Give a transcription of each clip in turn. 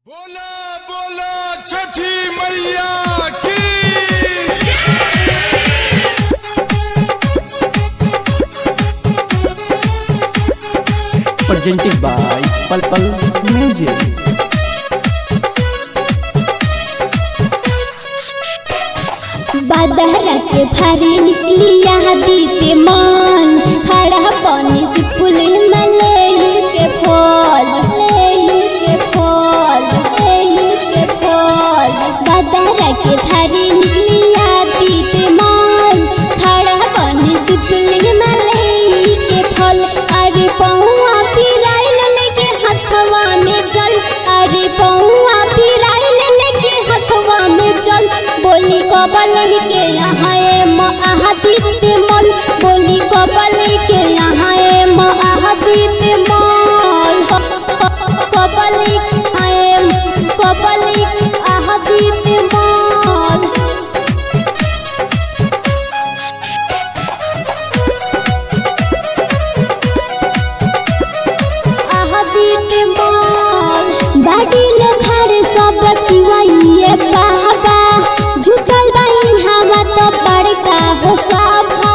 बोला बोला छठी मैया की presented by Pulpal Music. बादहरा के भारी निकली यहाँ दीते मन खड़ा पानी से फूल मलेल के फल लेल के फल लेल के फल बादहरा के भारी निकली यहाँ दीते मन खड़ा पानी से फूल मलेल के फल अरे पौआ पिराइल लेके हथवा में जल अरे पौआ पिराइल लेके हथवा में जल बोली कबल के यहाँ ए महादित्य मल बोली कबल के यहाँ ए महादित्य मल कबल आए कबल आदित्य मल आदित्य मल बाड़ी लोखार सब पिवाइए बाबा जुटल बाई हवा तो बड़का हो सभा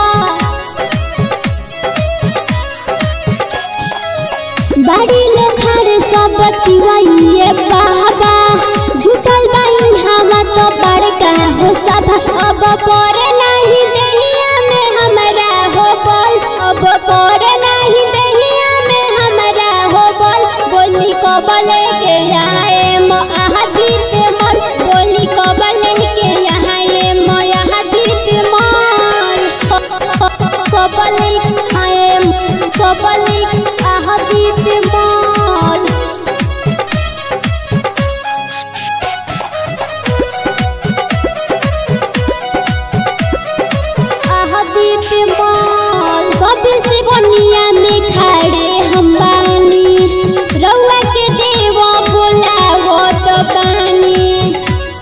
बाड़ी लोखार सब पिवाइए बाबा जुटल बाई हवा तो बड़का हो सभा अब पर नहीं दहिया में हमरा हो बोल अब पर नहीं दहिया में हमरा हो बोल बोली कबले के यहाँ ए महादीत मन बोली कबले के यहाँ ए महादीत मन कबले आए कबले आहादीत मन आहादीत मन कभी से बनिया में खड़े हम बानी रउआ के देव बोलावो तो बानी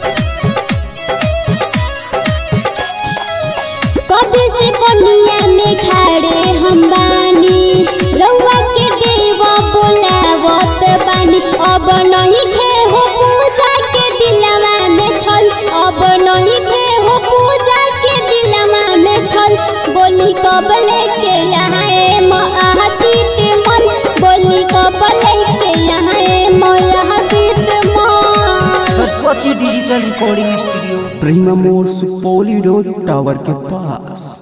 कभी से बनिया में खड़े हम बानी रउआ के देव बोलावत बानी अब नहीं खे हो पूजा के दिलवा में छल अब नहीं खे हो पूजा के दिलवा में छल बोली कबले के यहाँ ए महातीत मन बोली कबले के यहाँ ए महातीत मन Saraswati digital recording studio Prema मोड़ सुपौली रोड टावर के पास